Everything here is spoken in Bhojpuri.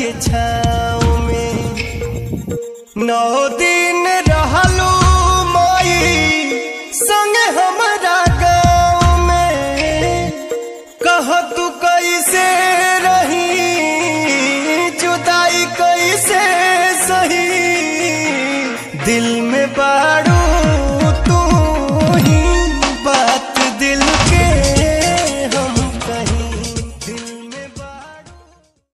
के छाँव में नौ दिन रहलू माई संग हमारा गाँव में कह तू कैसे रही जुदाई कैसे सही दिल में बाड़ू